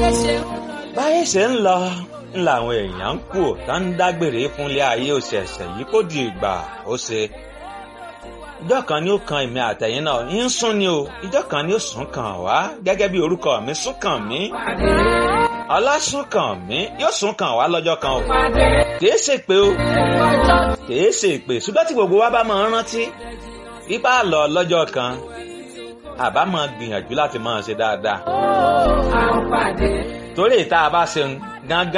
báyé ṣe ń lọ ń làwọn èèyàn ń kú tá ń dágbére fúnlé ayé òṣèṣẹ yìí kó di ìgbà ó ṣe ìjọ kan ni ó kan èmi àtẹ̀yìn náà ń sún ni o ìjọ kan ni ó sún kàn wá gẹ́gẹ́ bí orúkọ mi sún kàn mí ọlásùn kàn mí yóò sún kàn wá lọ́jọ́ kan o kìí ṣe pé o kìí ṣe pé ṣùgbọ́n tí gbogbo wa bá máa ń rántí bíbá lọ lọ́jọ́ kan àbá máa gbìyànjú láti máa ṣe dáadáa torí ìta bá ṣe gángan.